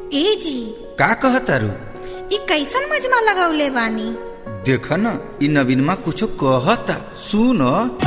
ए जी का कहतारू ई कैसन मजमा लगौले बानी देख न इ नवीनमा कुछो कहता सुन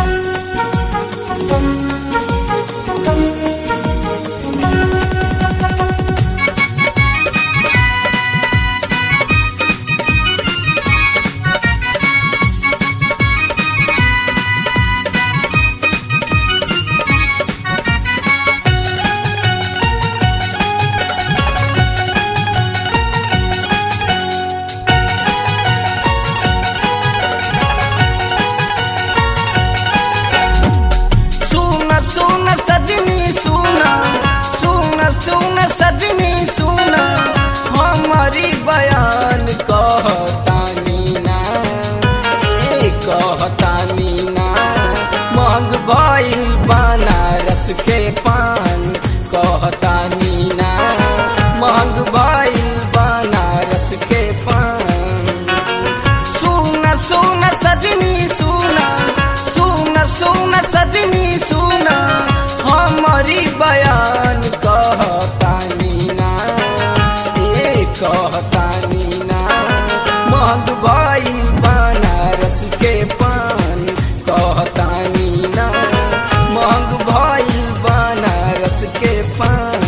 सुन सुन सजनी सुन सुन सुन सजनी सुन हमारी बयान कहतानी ना ए कहतानी ना महंग भइल बनारस के पान कहतानी ना महंग भइल बनारस के पान सुन सुन सजनी सुन सुन सुन सजनी सुन हमारी बयान कहतानी ना ए कहतानी ना महंग भाई बनारस के पान कहतानी ना महंग भाई बनारस के पान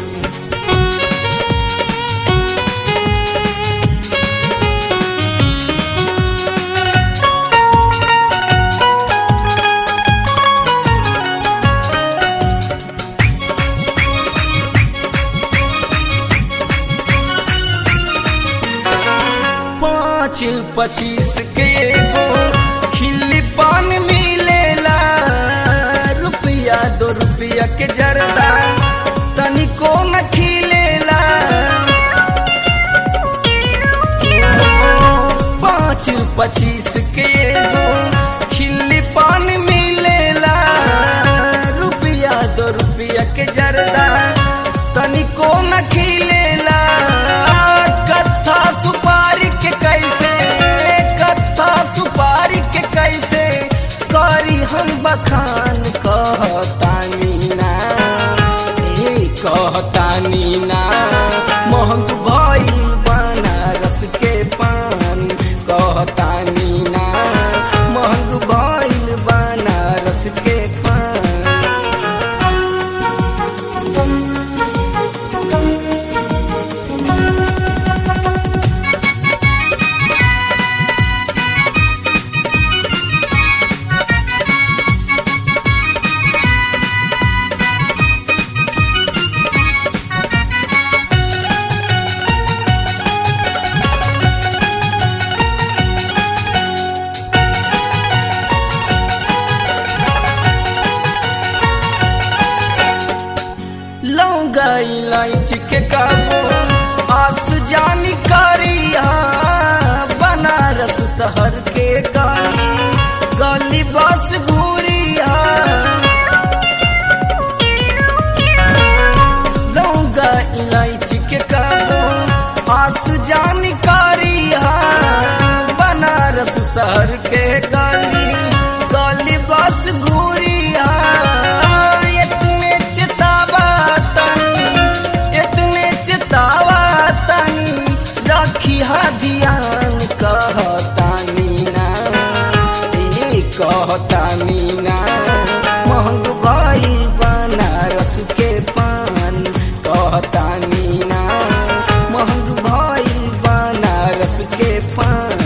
पाँच पच्चीस के एगो खिल्ली पान मिलेला रुपया दो रुपया के जरदा तनिको न खिलेला पाँच पच्चीस के एगो खिल्ली पान मिलेला रुपया दो रुपया के जरदा तनिको न खिलेला कत्था सुपारी के कैसे कत्था सुपारी के कैसे करी हम बखान कहतानी ना ए कहतानी ना महंग भइल बनारस के पान कहतानी ना महंग भइल बनारस के पान लौंगा इलायच के काबू आस जानी करिया बनारस शहर के गाली गली बस घूरिया लौंगा इलायच के काबू आस जानी करिया बनारस शहर के गाली गली बस घूरिया इतने चितावा तनी इतने चितावा तनी रखी हा ध्यान कहतानी ना ए कहतानी ना महंग भाई बनारस के पान कहतानी ना महंग भाई बनारस के पान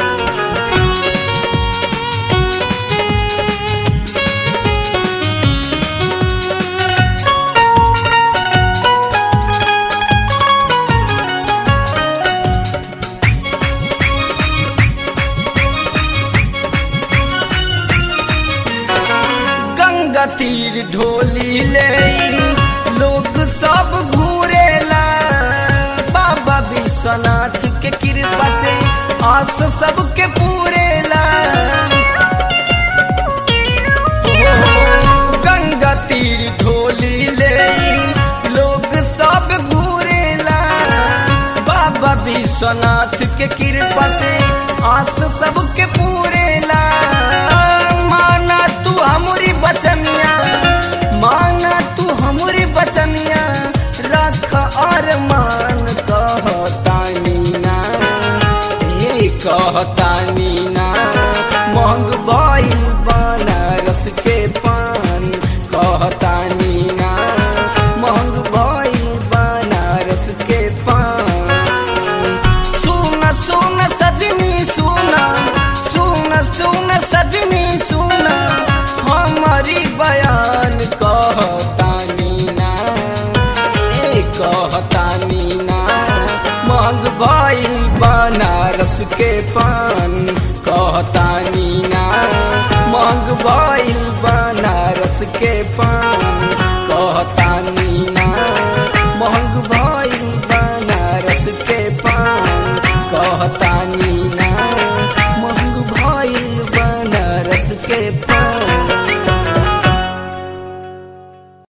गंगा तीर ढोली ले लोग सब घूरेला बाबा विश्वनाथ के कृपा से आस सबके पूरेला ओ, गंगा तीर ढोली ले लोग सब घूरेला बाबा विश्वनाथ के कृपा से आस सबके पूरेला माना तू हमारी बचनिया माना तू हमारी बचनिया रख और मान कहतानी ना महंग भइल बनारस के पान कहतानी ना महंग भइल बनारस के पान सुन सुन सजनी सुन सुन सुन सजनी सुन हमारी बयान कहतानी ना ए कहतानी ना महंग भइल बनारस के पान कहतानी ना महंग भइल